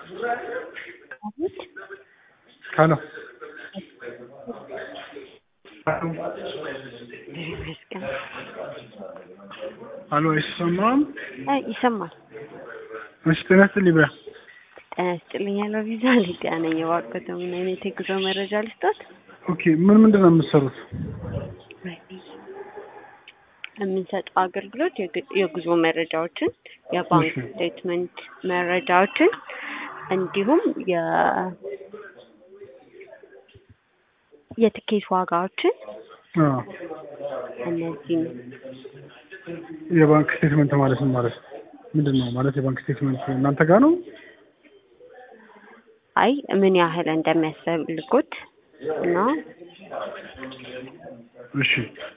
ሄሎ ይመስገን። ሄሎ አይሰማም? አይ ይሰማል። እሺ ጤና ይስጥልኝ በያ ጤና ይስጥልኝ ያለው ቪዛ ሊዲያ ነኝ። የዋቀተ ምን አይነት የጉዞ መረጃ ልስጦት? ኦኬ ምን ምንድን ነው የምትሰሩት? የምንሰጠው አገልግሎት የግ- የጉዞ መረጃዎችን፣ የባንክ እሺ። ስቴትመንት መረጃዎችን እንዲሁም የ የትኬት ዋጋዎችን አዎ እነዚህን የባንክ ስቴትመንት ማለት ምን ማለት ነው? ምንድን ነው ማለት የባንክ ስቴትመንት እናንተ ጋር ነው? አይ ምን ያህል እንደሚያስፈልጉት እና እሺ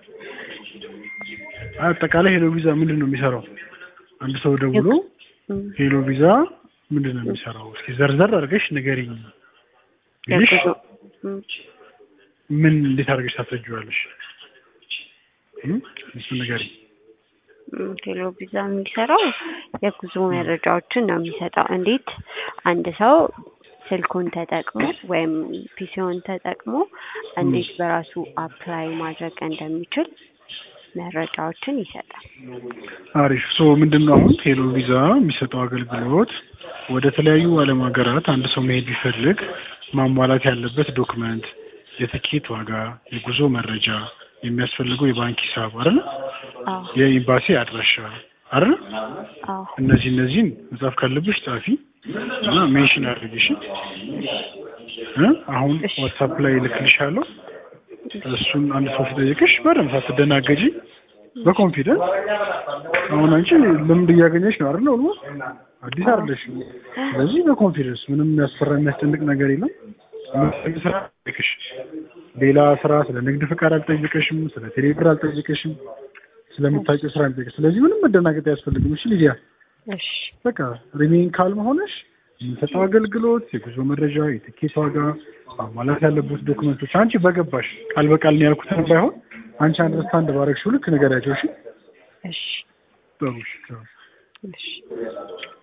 አጠቃላይ ሄሎ ቪዛ ምንድን ነው የሚሰራው? አንድ ሰው ደውሎ ም፣ ሄሎ ቪዛ ምንድን ነው የሚሰራው? እስኪ ዘርዘር አድርገሽ ንገሪኝ ብልሽ የጉዞ ም፣ ምን እንዴት አድርገሽ ታስረጂዋለሽ? እም? እሱን ንገሪኝ። ም፣ ቴሌ ቪዛ የሚሰራው የጉዞ መረጃዎችን ነው የሚሰጠው። እንዴት አንድ ሰው ስልኩን ተጠቅሞ ወይም ፒሲውን ተጠቅሞ እንዴት በራሱ አፕላይ ማድረግ እንደሚችል መረጃዎችን ይሰጣል። አሪፍ ሶ ምንድን ነው አሁን ሄሎ ቪዛ የሚሰጠው አገልግሎት ወደ ተለያዩ ዓለም ሀገራት አንድ ሰው መሄድ ቢፈልግ ማሟላት ያለበት ዶክመንት፣ የትኬት ዋጋ፣ የጉዞ መረጃ፣ የሚያስፈልገው የባንክ ሂሳብ አይደል፣ አዎ የኤምባሲ አድራሻ አይደል። አዎ እነዚህ እነዚህን መጻፍ ካለብሽ ጻፊ እና ሜንሽን አድርግሽ እ አሁን እሺ። ዋትሳፕ ላይ እልክልሻለሁ። እሱን አንድ ሰው ሲጠይቅሽ በደንብ ሳትደናገጂ በኮንፊደንስ አሁን አንቺ ልምድ እያገኘሽ ነው አይደል? ኦልሞስት አዲስ አይደለሽ። ስለዚህ በኮንፊደንስ ምንም የሚያስፈራ የሚያስጨንቅ ነገር የለም። የምትሰሪው ስራ አይጠይቅሽ። ሌላ ስራ ስለ ንግድ ፍቃድ አልጠይቅሽም፣ ስለ ቴሌብር አልጠይቅሽም፣ ስለምታውቂው ስራ አልጠይቅሽ። ስለዚህ ምንም መደናገጥ አያስፈልግም። እሺ ሊዲያ እሺ በቃ ሪሜን ካልም ሆነሽ የምንሰጠው አገልግሎት የጉዞ መረጃ፣ የትኬት ዋጋ፣ ማሟላት ያለበት ዶክመንቶች አንቺ በገባሽ ቃል በቃል ነው ያልኩትን ባይሆን አንቺ አንደርስታንድ ባረግሽው ልክ ንገሪያቸው። እሺ እሺ ጥሩ እሺ። እሺ